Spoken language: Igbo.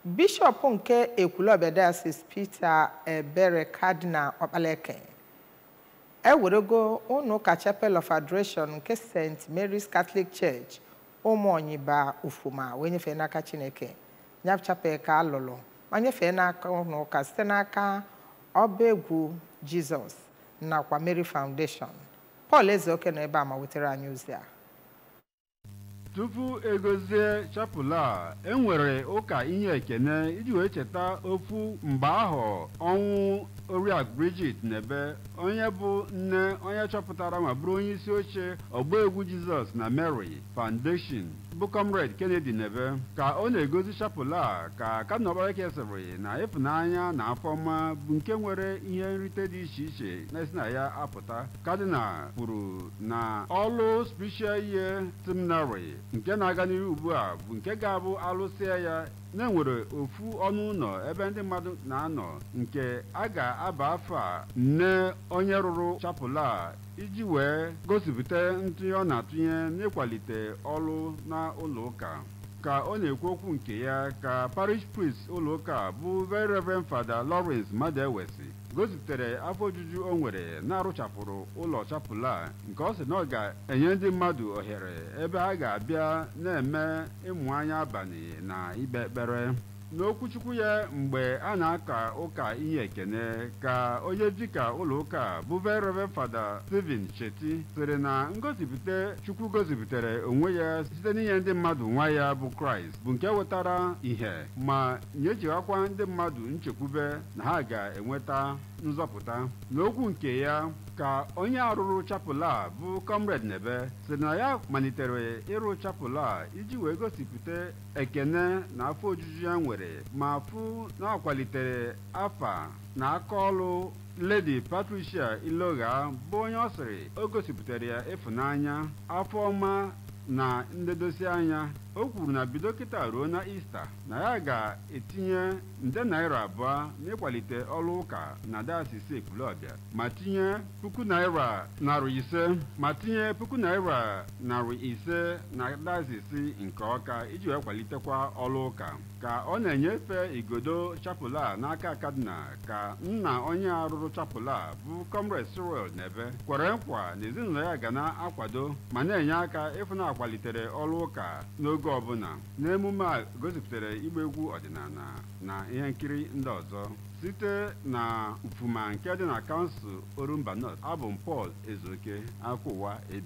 bishọp nke ekwulọbịa diocese peter ebere cardinal ọkpaleke ewerego ụnụ ụka chapel of adoration nke st mary's catholic church ụmụonyiba ufuma wee nyefee n'aka chineke nyab chapel ka alụlụ ma nyefee n'aka ụnụ ụka site n'aka ọba egwu jizọs nakwa mary foundation paul ezeoke nọ ebe a ma wetara anyị ozi a tupu egozie chapụl a enwere ụka ihe ekene iji wee cheta ofu mgbe ahụ ọnwụ oriakụ Bridget Nebe onye bụ nne onye chọpụtara ma bụrụ onye isi oche ọgba egwu Jizọs na Mary Foundation bụ Comrade Kennedy Nebe ka ọ na-egozi chapụl a ka kadịnọkpareke sịrị na ịfụnanya na afọma bụ nke nwere ihe nrite dị iche iche na-esi na ya apụta kadịnal kwuru na ọlụ spiritual year seminary nke na-aga n'ihu ugbu a bụ nke ga-abụ alụsịa ya na-enwere ofu ọnụ ụlọ ebe ndị mmadụ na-anọ nke a ga-aba afọ a nne onye rụrụ chapụl a iji wee gosipụta ntụnye ọ na-atụnye n'ịkwalite ọrụ na ụlọ ụka ka ọ na-ekwu okwu nke ya ka parish priest ụlọ ụka bụ very reverend fada Lawrence Madewesi gosipụtara afọ ojuju o nwere na-arụchapụrụ ụlọ chapụl a nke ọ sị na ọ ga-enye ndị mmadụ ohere ebe ha ga-abịa na-eme ịmụ anya abalị na ikpe ekpere n'okwuchukwu ya mgbe a na-aka ụka ihe ekene ka onye dịka ụlọ ụka bụ very reverend fada Stephen Cheti sịrị na ngosipụta chukwu gosipụtara onwe ya site n'inye ndị mmadụ nwa ya bụ kraịst bụ nke wetara ìhè ma nyechighakwa ndị mmadụ nchekwube na ha ga-enweta nzọpụta n'okwu nke ya ka onye arụrụ chapụl a bụ comrade Nebe sị na ya malitere ịrụ chapụl a iji wee gosipụta ekene na afọ ojuju ya nwere ma fụ na ọ kwalitere afa na aka ọrụ Lady Patricia Ilogha bụ onye ọ sịrị o gosipụtara ya ịfụnanya afọ ọma na nledosi anya o kwuru na bido kịta ruo na ista na ya ga-etinye nde naira abụọ n'ịkwalite ọrụ ụka na dayọsis Ekwulọbịa ma tinye puku naira narị ise ma tinye puku naira narị ise na dayọsis nke Ọka iji wee kwalitekwa ọrụ ụka ka ọ na-enyefe igodo chapụl a n'aka kadinal ka nna onye arụrụ chapụl a bụ Comrade Cyril Nebe kwere nkwa na ezinụlọ ya ga na-akwado ma na-enye aka ịfụ na akwalitere ọrụ ụka n'oge ọbụla n'emume a gosipụtara ịgba egwu ọdịnala na ihe nkiri ndị ọzọ site na mfuma nke dị na kansụl Orumba North abụ m Paul Ezoke akwa ụwa